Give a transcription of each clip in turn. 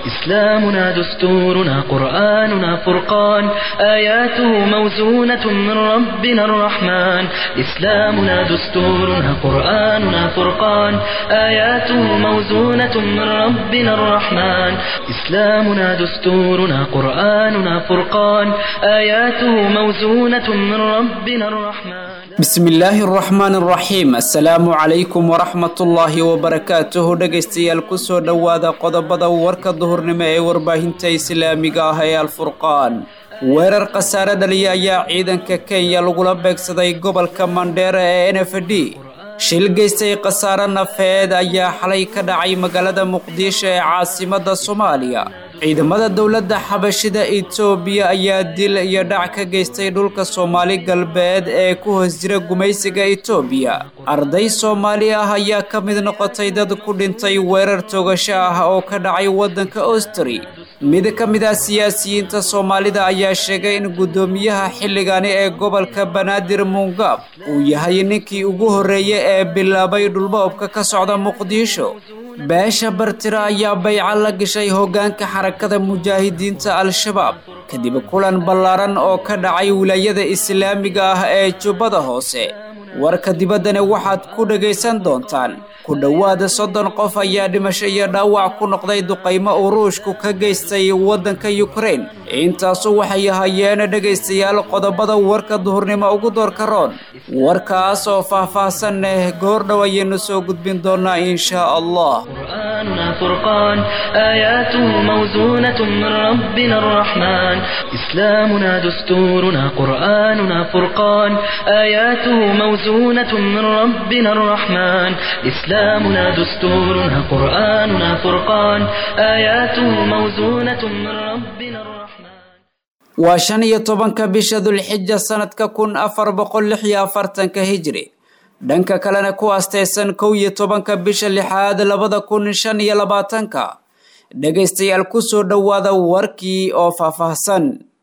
إسلامنا دستورنا قرآننا فرقان آياته موزونة من ربنا الرحمن إسلامنا دستورنا قرآننا فرقان آياته موزونة من ربنا الرحمن إسلامنا دستورنا قرآننا فرقان آياته موزونة من ربنا الرحمن bismillaahi araxmaan araxiim assalaamu calaykum waraxmatullaahi wabarakaatuhu dhegaystayaal kusoo dhowaada qodobada warka duhurnimo ee warbaahinta islaamiga ah ee alfurqaan weerar khasaare dhaliya ayaa ciidanka kenya lagula beegsaday gobolka mandheera ee n f d shil geystay khasaare nafeed ayaa xalay ka dhacay magaalada muqdisho ee caasimadda soomaaliya ciidamada dowladda xabashida etoobiya ayaa dil iyo dhac ka geystay dhulka soomaali galbeed ee ku hoos jira gumaysiga etoobiya arday soomaali ah ayaa ka mid noqotay dad ku dhintay weerar toogasho ah oo ka dhacay waddanka austri mid ka mid ah siyaasiyiinta soomaalida ayaa sheegay in guddoomiyaha xilligani ee gobolka banaadir muungab uu yahay ninkii ugu horreeyey ee bilaabay dhulboobka ka socda muqdisho beesha bartira ayaa bayca la gashay hoggaanka xarakada mujaahidiinta al-shabaab kadib kulan ballaaran oo ka dhacay wilaayada islaamiga ah ee jubbada hoose warka dibaddana waxaad ku dhagaysan doontaan ku dhowaada soddon qof ayaa dhimasho iyo dhaawac ku noqday duqaymo uu ruushku ka geystay waddanka yukrain intaasu waxay ahaayeen dhegaystayaal qodobada warka duhurnimo ugu doorka roon warkaas oo faah-faahsan leh goordhow ayaynu soo gudbin doonaa inshaa allah قرآننا فرقان آياته موزونة من ربنا الرحمن إسلامنا دستورنا قرآننا فرقان آياته موزونة من ربنا الرحمن إسلامنا دستورنا قرآننا فرقان آياته موزونة من ربنا الرحمن waa shan iyo tobanka bisha dulxija sanadka kun afar boqol lix iyo afartanka hijri dhanka kalena ku asteysan kow iyo tobanka bisha lixaad labada kun shan iyo labaatanka dhegaystayaal kusoo dhowaada warkii oo faahfaahsan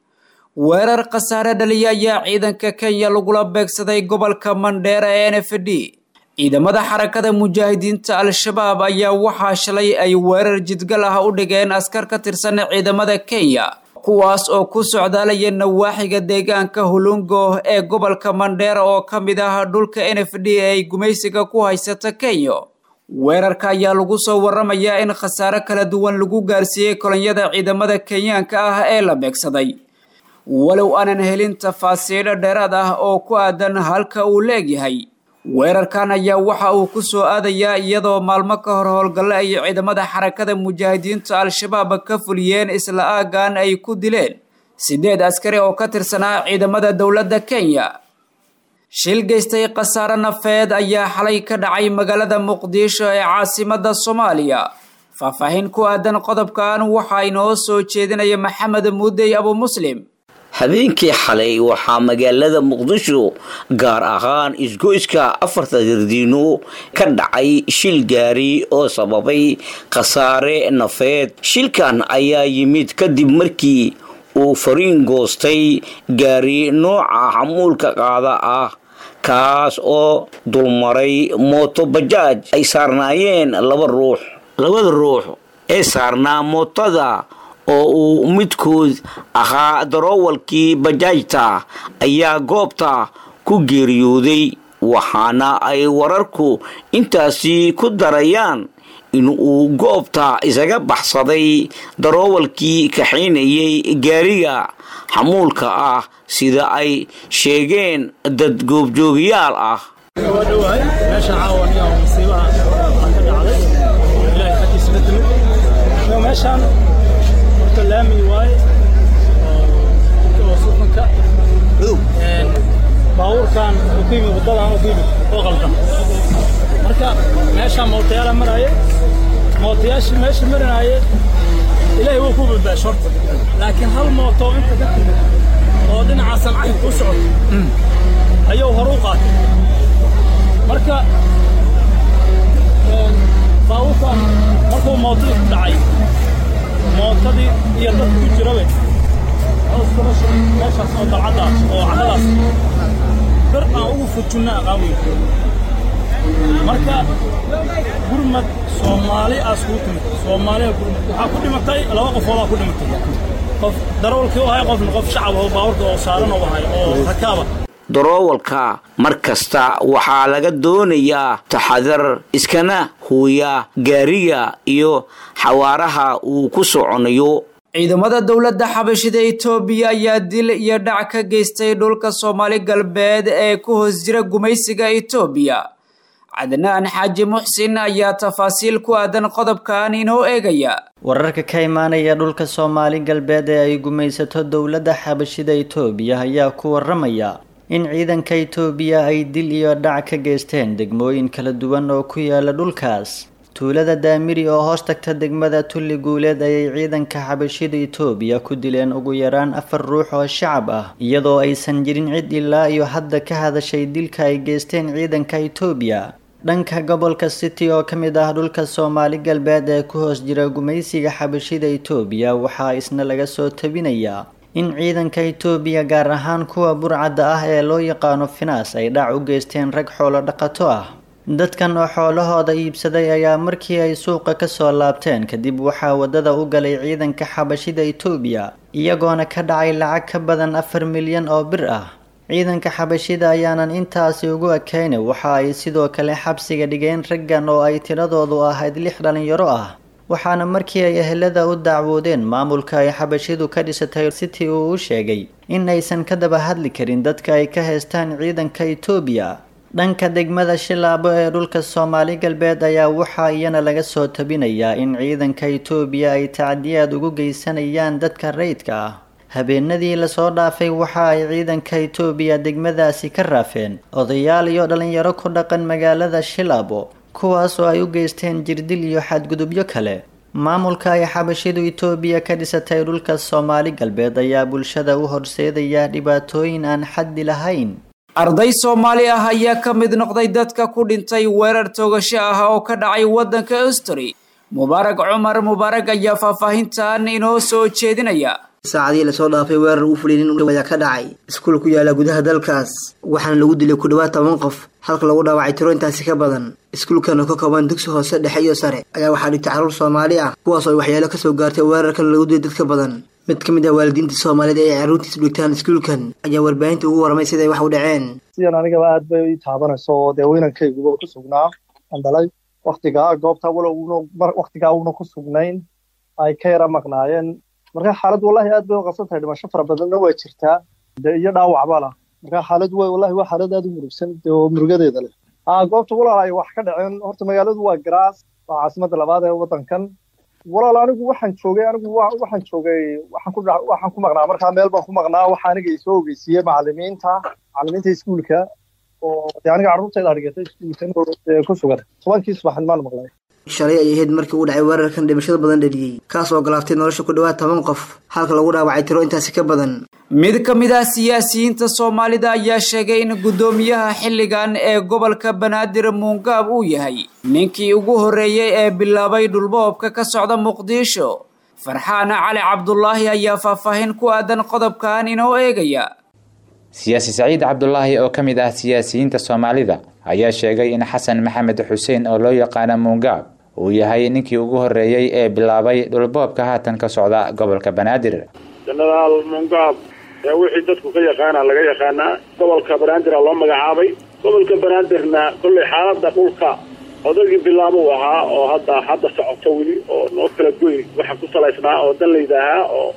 weerar khasaare dhaliya ayaa ciidanka kenya lagula beegsaday gobolka mandheera ee n f d ciidamada xarakada mujaahidiinta al-shabaab ayaa waxaa shalay ay weerar jidgal ah u dhigeen askar ka tirsan ciidamada kenya kuwaas oo ku socdaalaya nawaaxiga deegaanka hulungo ee gobolka mandheera oo ka mid ah dhulka n f d ay gumaysiga ku haysata kenya weerarka ayaa lagu soo waramayaa in khasaare kala duwan lagu gaarsiiyey kolonyada ciidamada kenyaanka ah ee la beegsaday walow aanan helin tafaasiilo dheeraad ah oo ku aadan halka uu leegyahay weerarkan ayaa waxa uu ku soo aadayaa iyadoo maalmo ka hor howlgalle ay ciidamada xarakada mujaahidiinta al-shabaab ka fuliyeen isla aagan ay ku dileen siddeed askari oo ka tirsanaa ciidamada dowladda kenya shil geystay khasaare nafeed ayaa xalay ka dhacay magaalada muqdisho ee caasimadda soomaaliya faahfaahin ku aadan qodobkan waxaa inoo soo jeedinaya maxamed muudey abu muslim habeenkii xalay waxaa magaalada muqdisho gaar ahaan isgoyska afarta dardiino ka dhacay shil gaari oo sababay khasaare nafeed shilkan ayaa yimid kadib markii uu fariin goostay gaari nooca xamuulka qaada ah kaas oo dulmaray mooto bajaaj ay saarnaayeen laba ruux labada ruux ee saarnaa mootada oo uu midkood ahaa daroowalkii bajaajta ayaa goobta ku geeriyooday waxaana ay wararku intaasi ku darayaan in uu goobta isaga baxsaday daroowalkii kaxaynayay gaariga xamuulka ah sida ay sheegeen dad goobjoogayaal ah laami waaye oo suuqanka baabuurkan uu ku yimid waddadan uu ku yimid oo qaldan marka meeshaan mootayaala maraaye mootayaashii meesha marinaaye ilaahay wuu ku badbaasho horta laakiin hal mooto inta ka timid oo dhinaca sancayn u socoto ayuu hor u qaatay marka baabuurkan markuu mootadii ku dhacay mootadii iyo dad ku jirabe meeshaas oo dalcaddaas oo cadadaas bir aan ugu fujinna aqaawiy marka gurmad soomaali aas kuu timid soomaaliya gurmad waxaa ku dhimatay laba qofoodaa ku dhimatay qof darawalkii u ahay qofna qof shacab oo baawarka oo saaran u ahay oo rakaaba daroowalka mar kasta waxaa laga doonayaa taxadar iskana huuya gaariga iyo xawaaraha uu ku soconayo ciidamada dowladda xabashida etoobiya ayaa dil iyo dhac ka geystay dhulka soomaali galbeed ee ku hoos jira gumaysiga etoobiya cadnaan xaaji muxsin ayaa tafaasiil ku aadan qodobkan inoo eegaya wararka ka imaanaya dhulka soomaali galbeed ee ay gumaysato dowladda xabashida etoobiya ayaa ku waramaya in ciidanka etoobiya ay dil iyo dhac ka geysteen degmooyin kala duwan oo ku yaala dhulkaas tuulada daamiri oo hoos tagta degmada tulli guuleed ayay ciidanka xabashida etoobiya ku dileen ugu yaraan afar ruux oo shacab ah iyadoo aysan jirin cid ilaa iyo hadda ka hadashay dilka ay geysteen ciidanka etoobiya dhanka gobolka city oo ka mid ah dhulka soomaali galbeed ee ku hoos jira gumaysiga xabashida etoobiya waxaa isna laga soo tabinayaa in ciidanka etoobiya gaar ahaan kuwa burcadda ah ee loo yaqaano finaas ay dhac u geysteen rag xoolo dhaqato ah dadkan oo xoolahooda iibsaday ayaa markii ay suuqa ka soo laabteen kadib waxaa waddada u galay ciidanka xabashida etoobiya iyagoona ka dhacay lacag ka badan afar milyan oo bir ah ciidanka xabashida ayaanan intaasi ugu ekayna waxa ay sidoo kale xabsiga dhigeen raggan oo ay tiradoodu ahayd lix dhalinyaro ah waxaana markii ay ehelada u dacwoodeen maamulka ay xabashidu ka dhisatay city uu u sheegay in aysan ka daba hadli karin dadka ay ka haystaan ciidanka etoobiya dhanka degmada shilaabo ee dhulka soomaali galbeed ayaa waxaa iyana laga soo tabinayaa in ciidanka etoobiya ay tacdiyaad ugu geysanayaan dadka rayidka ah habeenadii lasoo dhaafay waxa ay ciidanka etoobiya degmadaasi ka raafeen odayaal iyo dhalinyaro ku dhaqan magaalada shilaabo kuwaas oo ay u geysteen jirdil iyo xadgudubyo kale maamulka ay xabashidu etoobiya ka dhisatay dhulka soomaali galbeed ayaa bulshada u horseedaya dhibaatooyin aan xaddi lahayn arday soomaali ah ayaa ka mid noqday dadka ku dhintay weerar toogasho ah oo ka dhacay waddanka austri mubaarag cumar mubaarag ayaa faahfaahintan inoo soo jeedinaya saacadii lasoo dhaafay weerar uu fuliyay nin ayaa ka dhacay iskuul ku yaala gudaha dalkaas waxaana lagu dilay ku dhawaad toban qof halka lagu dhaawacay tiro intaasi ka badan iskuulkan oo ka kooban dugsi hoose dhexe iyo sare ayaa waxaa dhigtay carruur soomaali ah kuwaas oo ay waxyaalo kasoo gaartay weerarkan lagu dilay dadka badan mid ka mid ah waalidiinta soomaaliyeed ee ay carruurtiisu dhigtaan iskuulkan ayaa warbaahinta ugu warramay siday wax u dhaceen sidan anigaba aad bay ii taabanayso oo dee weynankayguba ku sugnaa aan dhalay waktigaa goobta walow waktigaa uuna ku sugnayn ay ka yara maqnaayeen marka xaaladdu wallahi aad bay u qabsan tahay dhimasho fara badanna waa jirtaa de iyo dhaawacba lah marka xaaladdu wa wallahi waa xaalad aad u murugsan oo murugadeeda leh aa goobta walaal ay wax ka dhaceen horta magaaladu waa garaas waa caasimadda labaad ee waddankan walaal anigu waxaan joogay anigu waxaan joogay waxaan ku waxaan ku maqnaa markaa meel baan ku maqnaa waxa aniga isoo ogeysiiyey macallimiinta macallimiinta iskuulka oo de aniga carruurtayda dhigatay iskuulkan ku sugan tobankii subaxnimaan maqlay shalay ay ahayd markii uu dhacay weerarkan dhimashada badan dhaliyey kaas oo galaaftay nolosha ku dhawaad toban qof halka lagu dhaawacay tiro intaasi ka badan mid ka mid ah siyaasiyiinta soomaalida ayaa sheegay in guddoomiyaha xilligan ee gobolka banaadir muungaab uu yahay ninkii ugu horreeyey ee bilaabay dhulboobka ka socda muqdisho farxaan cali cabdulaahi ayaa faahfaahin ku aadan qodobkan inoo eegaya siyaasi saciid cabdulaahi oo ka mid ah siyaasiyiinta soomaalida ayaa sheegay in xasan maxamed xuseen oo loo yaqaana muungaab uu yahay ninkii ugu horreeyey ee bilaabay dhulboobka haatan ka socda gobolka banaadir jenaraal mungaab ee wixii dadku ka yaqaana laga yaqaanaa gobolka banaadir loo magacaabay gobolka banaadirna kollay xaaladda dhulka odagii bilaabuu ahaa oo hadda hadda socoto weli oo noo kala goyn waxa ku salaysnaa oo danlayda ahaa oo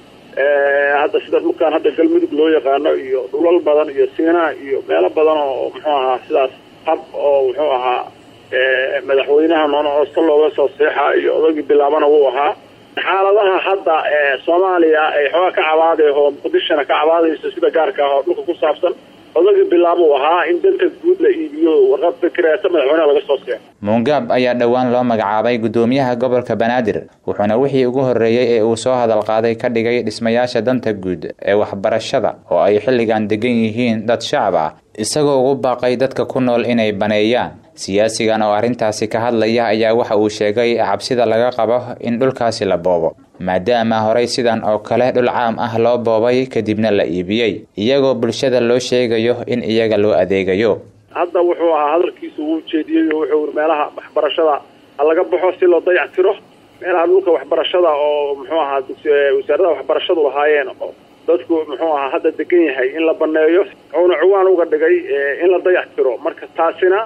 hadda sida dhulkan hadda galmudug loo yaqaano iyo dhulal badan iyo siinaa iyo meelo badan oo muxuu ahaa sidaas hab oo muxuu ahaa madaxweynaha noona oosta looga soo seexa iyo odagii bilaabana wuu ahaa xaaladaha hadda soomaaliya ay xoogaa ka cabaadayho oo muqdishona ka cabaadayso sida gaarka ah oo dhulka ku saabsan odagii bilaabuu ahaa in danta guud la iibiyo warqad fikreeta madaxweynaha laga soo seexo muungaab ayaa dhowaan loo magacaabay guddoomiyaha gobolka banaadir wuxuuna wixii ugu horreeyey ee uu soo hadal qaaday ka dhigay dhismayaasha danta guud ee waxbarashada oo ay xilligan degan yihiin dad shacab ah isagoo ugu baaqay dadka ku nool inay baneeyaan siyaasigan oo arrintaasi ka hadlaya ayaa waxa uu sheegay cabsida laga qabo in dhulkaasi la boobo maadaama horey sidan oo kale dhul caam ah loo boobay kadibna la iibiyey iyagoo bulshada loo sheegayo in iyaga loo adeegayo hadda wuxuu ahaa hadalkiisu uu jeediyey oo wuxuu meelaha waxbarashada ha laga baxo si loo dayac tiro meelaha dhulka waxbarashada oo muxuu ahaa wasaaradaha waxbarashadu lahaayeen oo dadku muxuu ahaa hadda degan yahay in la baneeyo wuxuuna cuwaan uga dhigay in la dayac tiro marka taasina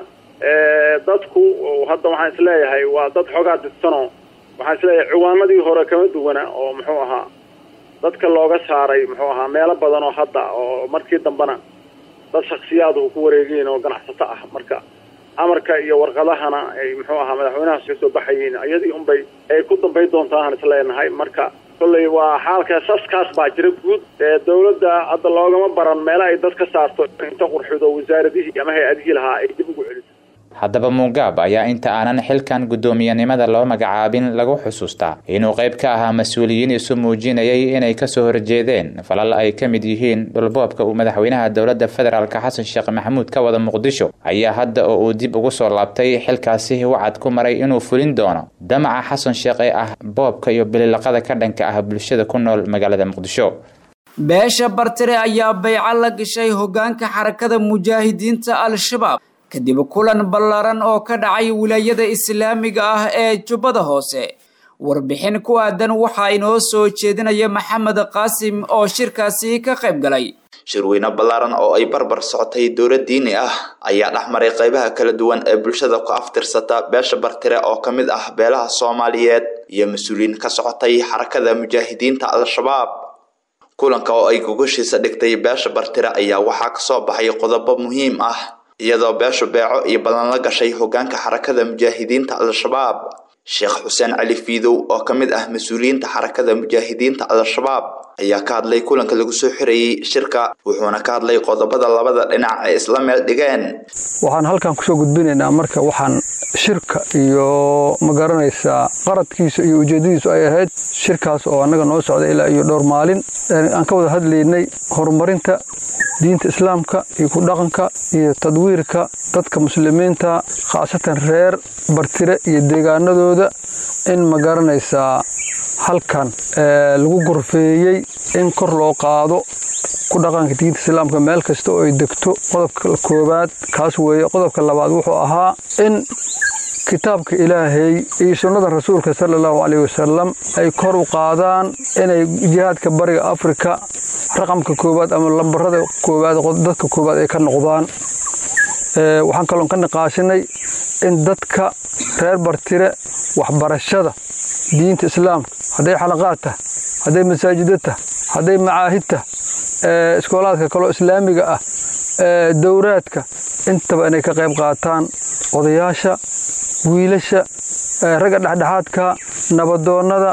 dadku hadda waxaan isleeyahay waa dad xoogaa didsano waxaan isleeyahay cuwaanadii hore kama duwana oo muxuu ahaa dadka looga saaray muxuu ahaa meelo badan oo hadda oo markii dambena dad shaksiyaad uu ku wareegiin oo ganacsato ah marka amarka iyo warqadahana ay muxuu ahaa madaxweynahaas ka soo baxayiin iyadii unbay ay ku dambayn doontaan isleenahay marka kolley waa xaalka saskaas baa jira guud ee dawladda hadda loogama baran meela ay dad ka saarto inta qurxido wasaaradihii ama hay-adihii lahaa ay dib ugu celiso haddaba mugaab ayaa inta aanan xilkan guddoomiyenimada loo magacaabin lagu xusuustaa inuu qayb ka ahaa mas-uuliyiin isu muujinayay inay kasoo horjeedeen falal ay ka mid yihiin dhulboobka uu madaxweynaha dowladda federaalk xasan sheekh maxamuud ka wada muqdisho ayaa hadda oo uu dib ugu soo laabtay xilkaasi wacad ku maray inuu fulin doono damaca xasan sheekh ee ah boobka iyo bililaqada ka dhanka ah bulshada ku nool magaalada muqdisho beesha bartire ayaa bayco la gashay hoggaanka xarakada mujaahidiinta al-shabaab kadib kulan ballaaran oo ka dhacay wilaayada islaamiga ah ee jubbada hoose warbixin ku aadan waxaa inoo soo jeedinaya maxamed qaasim oo shirkaasi ka qayb galay shirweyne ballaaran oo ay barbar socotay dowlad diini ah ayaa dhex maray qaybaha kala duwan ee bulshada ku aftirsata beesha bartire oo ka mid ah beelaha soomaaliyeed iyo mas-uuliyiin ka socotay xarakada mujaahidiinta al-shabaab kulanka oo ay gogashiisa dhigtay beesha bartire ayaa waxaa kasoo baxay qodobo muhiim ah iyadoo beeshu beeco iyo ballan la gashay hoggaanka xarakada mujaahidiinta al-shabaab sheekh xuseen cali fiidow oo ka mid ah mas-uuliyiinta xarakada mujaahidiinta al-shabaab ayaa ka hadlay kulanka lagu soo xirayey shirka wuxuuna ka hadlay qodobada labada dhinac ay isla meel dhigeen waxaan halkan kusoo gudbinaynaa marka waxaan shirka iyo ma garanaysaa qaradkiisa iyo ujeedadiisu ay ahayd shirkaas oo annaga noo socda ilaa iyo dhowr maalin aan ka wada hadlaynay horumarinta diinta islaamka iyo ku dhaqanka iyo tadwiirka dadka muslimiinta khaasatan reer bartire iyo deegaanadooda in ma garanaysaa halkan lagu gorfeeyey in kor loo qaado ku dhaqanka diinta islaamka meel kasta oo ay degto qodobka koowaad kaas weeye qodobka labaad wuxuu ahaa in kitaabka ilaahay iyo sunnada rasuulka sala allahu caleyh wasalam ay kor u qaadaan inay jihaadka bariga afrika raqamka koowaad ama lambarada koowaad dadka koowaad ay ka noqdaan waxaan kaloon ka niqaashinay in dadka reer bartire waxbarashada diinta islaamka hadday xalaqaad tah hadday masaajida tah hadday macaahid tah iskoolaadka kaloo islaamiga ah dowraadka intaba inay ka qayb qaataan odayaasha wiilasha ragga dhexdhexaadka nabadoonnada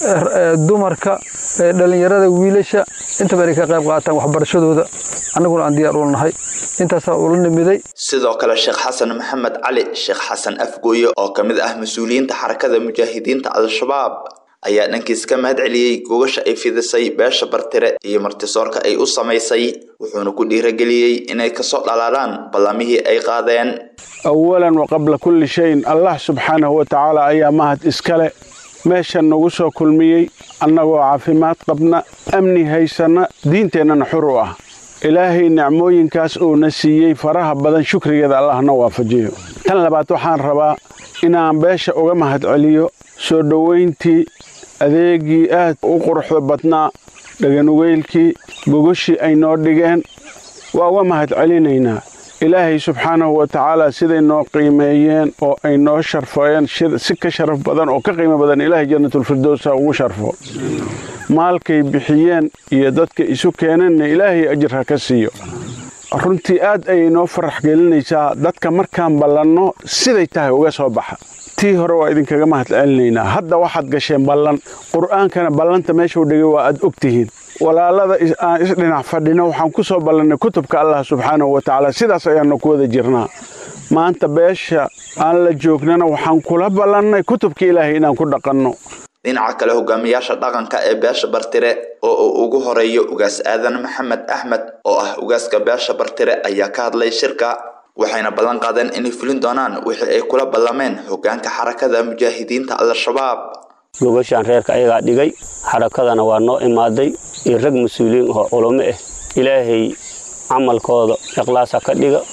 dumarka dhallinyarada wiilasha intaba inay ka qayb qaataan waxbarashadooda annaguna aan diyaar ula nahay intaasaa ula nimiday sidoo kale sheekh xasan maxamed cali sheekh xasan afgooye oo ka mid ah mas-uuliyiinta xarakada mujaahidiinta al-shabaab ayaa dhankiis ka mahad celiyey gogasha ay fidisay beesha bartire iyo martisoorka ay u samaysay wuxuuna ku dhiirageliyey inay kasoo dhalaalaan ballamihii ay qaadeen awalan wa qabla kulli shayin allah subxaanahu wa tacaala ayaa mahad iskale meeshan nagu soo kulmiyey annagoo caafimaad qabna amni haysanna diinteennana xur u ah ilaahay nicmooyinkaas uuna siiyey faraha badan shukrigeeda allahna waafajiyo tan labaad waxaan rabaa inaan beesha uga mahad celiyo soo dhowayntii adeegii aad u quruxda badnaa dhaganugeylkii gogoshii ay noo dhigeen waa uga mahad celinaynaa ilaahay subxaanahu wa tacaala siday noo qiimeeyeen oo ay noo sharfeen si ka sharaf badan oo ka qiimo badan ilaahay jannatulfirdowsa ugu sharfo maalkay bixiyeen iyo dadka isu keeneenna ilaahay ajir ha ka siiyo runtii aad ayay noo farax gelinaysaa dadka markaan ballanno siday tahay uga soo baxa tii hore waa idinkaga mahad celinaynaa hadda waxaad gasheen ballan qur'aankana ballanta meeshuu dhigay waa aad og tihiin walaalada aan isdhinac fadhino waxaan ku soo ballannay kutubka allah subxaanahu wa tacaala sidaas ayaannu ku wada jirnaa maanta beesha aan la joognana waxaan kula ballannay kutubka ilaahay inaan ku dhaqanno dhinaca kale hogaamiyaasha dhaqanka ee beesha bartire oo uu ugu horeeyo ugaas aadan maxamed axmed oo ah ugaaska beesha bartire ayaa ka hadlay shirka waxayna ballan qaadeen inay fulin doonaan wixii ay kula ballameen hoggaanka xarakada mujaahidiinta al-shabaab gogashaan reerka ayagaa dhigay xarakadana waa noo imaaday iyo rag mas-uuliyiin oo culamo ah ilaahay camalkooda ikhlaasa ka dhiga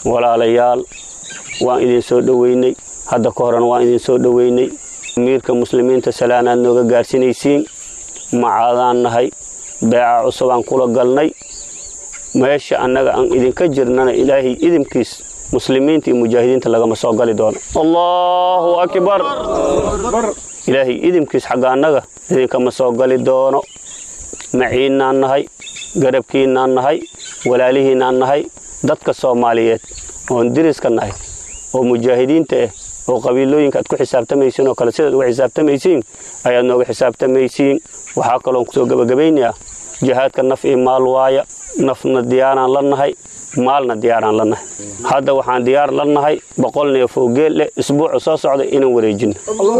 walaalayaal waan idin soo dhoweynay hadda ka horena waan idin soo dhoweynay amiirka muslimiinta salaanaad nooga gaarsinaysiin macaadaan nahay beeca cusubaan kula galnay meesha annaga aan idinka jirnana ilaahay idinkiis muslimiinta iyo mujaahidiinta lagama soo gali doono allahu akbar ilaahay idinkiis xagga annaga idinkama soo gali doono maciinnaan nahay garabkiinnaan nahay walaalihiinnaan nahay dadka soomaaliyeed oon diriska nahay oo mujaahidiinta ah oo qabiilooyinka aad ku xisaabtamaysiin oo kale sidaad uga xisaabtamaysiin ayaad nooga xisaabtamaysiin waxaa kaloon kusoo gebagabaynayaa jihaadka naf iyo maal waaya nafna diyaaraan la nahay maalna diyaaraan la nahay hadda waxaan diyaar la nahay boqol neef oo geel leh isbuucu soo socda inaan wareejinno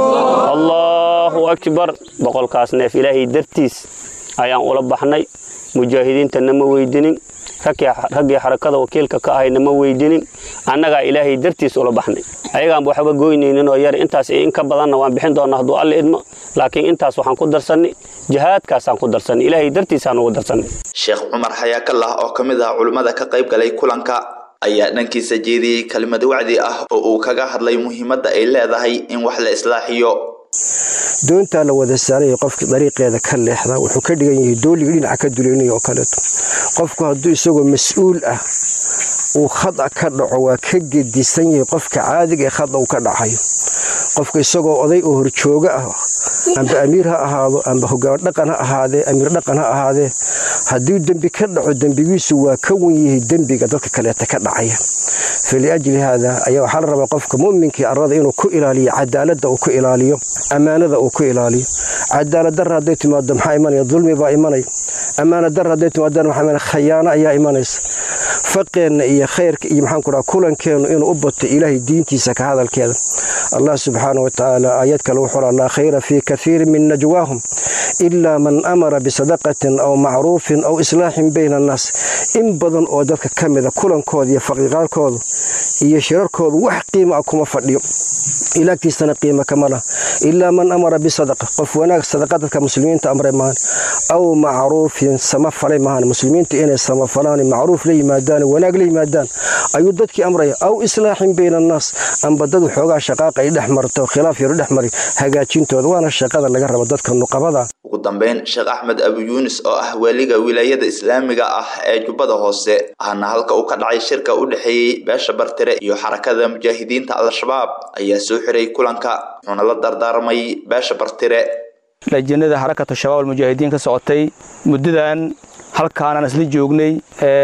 allahu akbar boqolkaas neef ilaahay dartiis ayaan ula baxnay mujaahidiinta nama weydinin raggii xarakada wakiilka ka ahay nama weydinin annagaa ilaahay dartiis ula baxnay ayagaanba waxba goynaynin oo yar intaas iyo in ka badanna waan bixin doonaa hadduu alle idmo laakiin intaas waxaan ku darsannay jihaadkaasaan ku darsannay ilaahay dartiisaan ugu darsannay sheekh cumar xayaakallah oo ka mid ah culimmada ka qayb galay kulanka ayaa dhankiisa jeediyey kelimad wacdi ah oo uu kaga hadlay muhiimadda ay leedahay in wax la islaaxiyo doontaa la wada saaraya qofka dariiqeeda ka leexda wuxuu ka dhigan yahay dooliga dhinaca ka duleynaya oo kaleeto qofku hadduu isagoo mas-uul ah uu khada ka dhaco waa ka gedisan yahay qofka caadiga ee khada uu ka dhacayo qofka isagoo oday oo horjooga ah amba amiir ha ahaado amba hogaan dhaqan ha ahaadee amiir dhaqan ha ahaadee hadduu dembi ka dhaco dembigiisu waa ka wen yahay dembiga dadka kaleeta ka dhacaya faliajli haada ayaa waxaa la rabaa qofka mu'minkii arrada inuu ku ilaaliyo cadaaladda uu ku ilaaliyo ammaanada uu ku ilaaliyo cadaalad darra hadday timaado maxaa imanaya dulmi baa imanaya ammaana darra hadday timaadana maxaa imanaya khayaano ayaa imanaysa faqeenna iyo khayrka iyo maxaan ku dhaha kulankeennu inuu u bato ilaahay diintiisa ka hadalkeeda allah subxaana wa tacaala aayad kale wuxuu laa khayra fii kathiirin min najwaahum ilaa man amara bisadaqatin aw macruufin aw islaaxin bayna annaas in badan oo dadka ka mida kulankooda iyo faqiiqaalkooda iyo shirarkooda wax qiima ah kuma fadhiyo ilaagtiisana qiima kama lah ilaa man amara bisadaqa qof wanaag sadaqa dadka muslimiinta amray mahan aw macruufin sama falay mahan muslimiinta inay samafalaan macruuf la yimaadaan wanaag la yimaadaan ayuu dadkii amraya aw islaaxin bayna annaas amba dad waxoogaa shaqaaqa ay dhex marto khilaaf yaru dhex mari hagaajintooda waana shaqada laga rabo dadka nuqabada ugu dambeyn sheekh axmed abu yuunis oo ah waaliga wilaayada islaamiga ah ee jubbada hoose ahna halka uu ka dhacay shirka u dhexeeyey beesha bartire iyo xarakada mujaahidiinta al-shabaab ayaa soo xiray kulanka wuxuuna la dardaarmay beesha bartire lajinada xarakatu shabaab almujaahidiin ka socotay muddadan halkaanaan isla joognay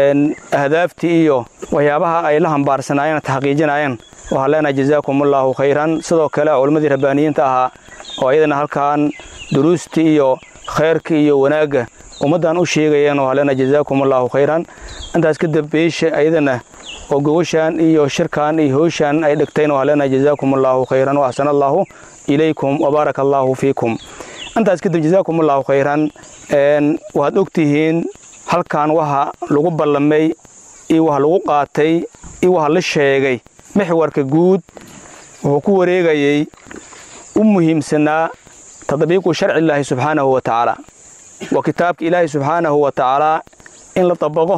ahdaaftii iyo waxyaabaha ay la hambaarsanaayeen taxqiijinayeen waxaan leenahay jazaakumullahu khayran sidoo kale culimmadii rabbaaniyiinta ahaa oo ayadana halkaan duruustii iyo khayrkii iyo wanaagga ummaddan u sheegayeen waxaan leenahay jazaakumullahu khayran intaas kadib beesha ayadana oo gogoshaan iyo shirkan iyo howshaan ay dhigteen waxaan leenahay jazaakumullahu khayran wa axsana allahu ilaykum wabaaraka allahu fiikum intaas kadib jazaakumullahu khayran waxaad ogtihiin halkan waxa lagu ballamay iyo waxa lagu qaatay iyo waxa la sheegay mixwarka guud wuxuu ku wareegayey u muhiimsanaa tadbiiqu sharci illaahi subxaanahu wa tacaala waa kitaabka ilaahi subxaanahu wa tacaalaa in la dabaqo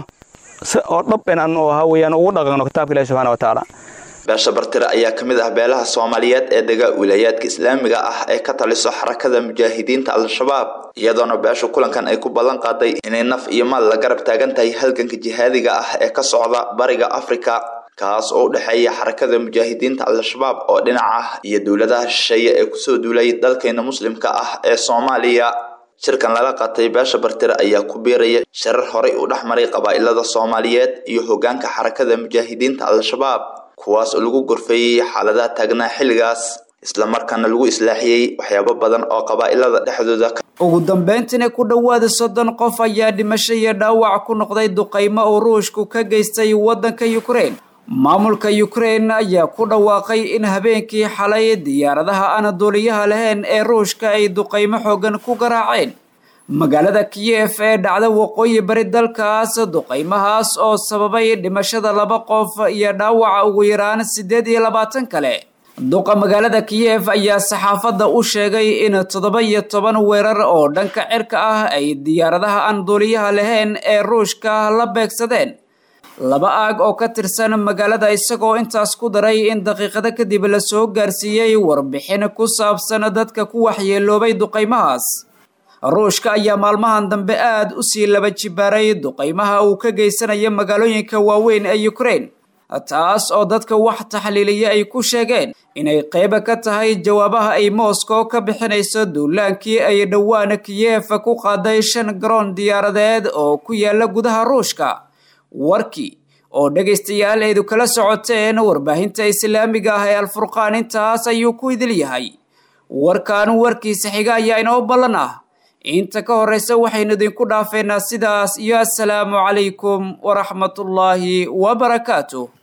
oo dhab inaan oo ahaa weeyaan ugu dhaqanno kitaabka ilahi subxana wa tacaala beesha bartire ayaa ka mid ah beelaha soomaaliyeed ee dega wilaayaadka islaamiga ah ee ka taliso xarakada mujaahidiinta al-shabaab iyadoona beesha kulankan ay ku ballan qaaday inay naf iyo maal la garab taagan tahay halganka jihaadiga ah ee ka socda bariga afrika kaas oo u dhexeeya xarakada mujaahidiinta al-shabaab oo dhinac ah iyo dowladaha shisheeye ee kusoo duulay dalkeena muslimka ah ee soomaaliya shirkan lala qaatay beesha bartire ayaa ku biiraya shirar horay u dhex maray qabaa'ilada soomaaliyeed iyo hoggaanka xarakada mujaahidiinta al-shabaab kuwaas oo lagu gorfeeyey xaaladaha taagnaa xilligaas islamarkaana lagu islaaxiyey waxyaabo badan oo qabaa'ilada dhexdooda ugu dambeyntiina ku dhowaada soddon qof ayaa dhimasho iyo dhaawac ku noqday duqaymo uu ruushku ka geystay waddanka yukrain maamulka yukrain ayaa ku dhawaaqay in habeenkii xalay diyaaradaha aan duuliyaha lahayn ee ruushka ay duqaymo xoogan ku garaaceen magaalada kiyef ee dhacda waqooyi bari dalkaas duqaymahaas oo sababay dhimashada laba qof iyo dhaawaca ugu yaraan siddeed iyo labaatan kale duqa magaalada kiyef ayaa saxaafadda u sheegay in toddoba iyo toban weerar oo dhanka cirka ah ay diyaaradaha aan duuliyaha lahayn ee ruushka la beegsadeen laba aag oo ka tirsan magaalada isagoo intaas ku daray in daqiiqado kadib la soo gaarsiiyey warbixin ku saabsan dadka ku waxyeeloobay duqaymahaas ruushka ayaa maalmahan dambe aad u sii laba jibaaray duqaymaha uu ka geysanaya magaalooyinka waaweyn ee ukraine taas oo dadka wax taxliiliya ay ku sheegeen inay qayba ka tahay jawaabaha ay moscow ka bixinayso duulaankii ay dhowaan kiyef ku qaaday shan garoon diyaaradeed oo ku yaala gudaha ruushka warkii oo dhegaystayaal eedu kala socoteen warbaahinta islaamiga ah ee alfurqaan intaas ayuu ku idil yahay warkan warkiisa xiga ayaa inoo ballan ah inta ka horreysa waxaynu idinku dhaafeynaa sidaas iyo assalaamu calaykum waraxmatullaahi wabarakaatuh